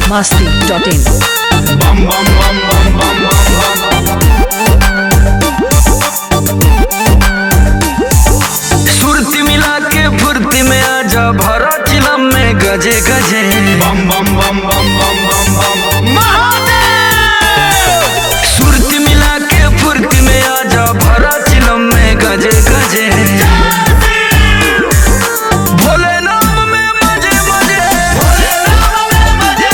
masti.in. सुरती मिला के फुर्ती में आजा भरा चिलम में गजे गजे सुरती मिला के फुर्ती में आजा भरा चिलम में गजे गजे भोले नाम में मजे मजे भोले नाम में मजे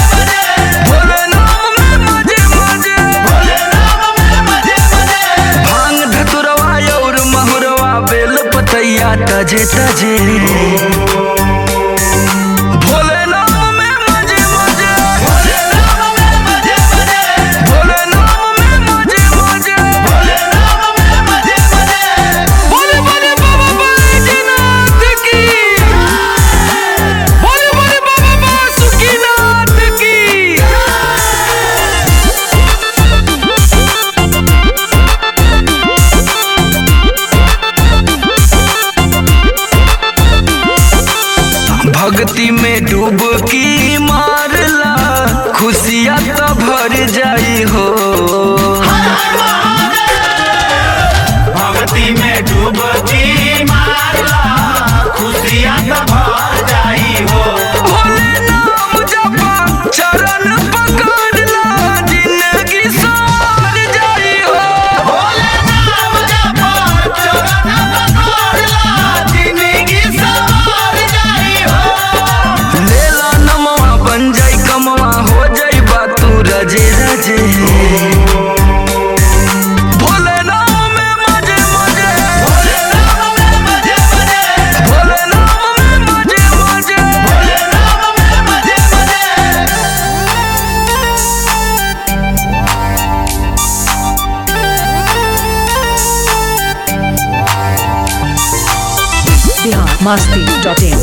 मजे भांग धतुरवा और महुरवा बेल पतैया तजे तजे भोले नाम में मजे मजे भोले नाम में मजे मजे बोले बोले बाबा बैजनाथ की बोले बोले बाबा बासुकीनाथ की भक्ति में डुबकी मारला खुशियाँ तो भर जाई हो भक्ति में डूबकी मारला खुशियाँ तो भर जाई हो भोले नाम जपा चरण पकड़ला जिंदगी सार जाई हो भोले नाम जपो चरण पकड़ला जिंदगी सवार जाई हो लेला नमवा बन जाई कमवा हो जाई बात तू रजे रजे भोले नाम में मजे मजे भोले नाम में मजे मजे भोले नाम में मजे मजे भोले नाम में मजे मजे Bihar masti.in.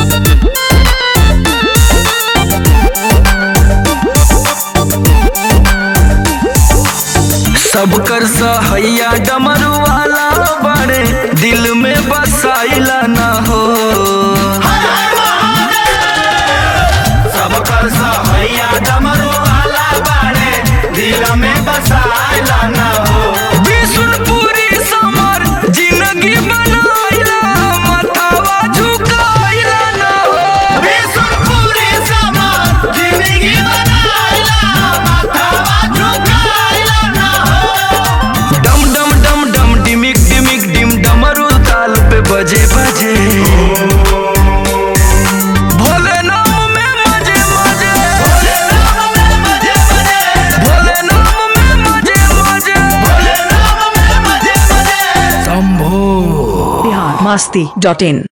सब कर सहैया डमरू वाला बड़े दिल में बसाइला ना हो सब कर सहैया डमरू वाला बाड़े दिल में बसाइला न हो विष्णुपुरी समर जिंदगी बनाइला मथावा झुकाइला ना हो विष्णुपुरी समाज जिंदगी बनाइला माथावा झुकाइला न हो डम डम डम डम डिमिक डिमिक डिम डमरू ताल पे बजे बजे भोले नाम में मजे मजे भोले नाम में मजे मजे भोले नाम में मजे मजे भोले नाम में मजे मजे शंभो Bihar masti.in.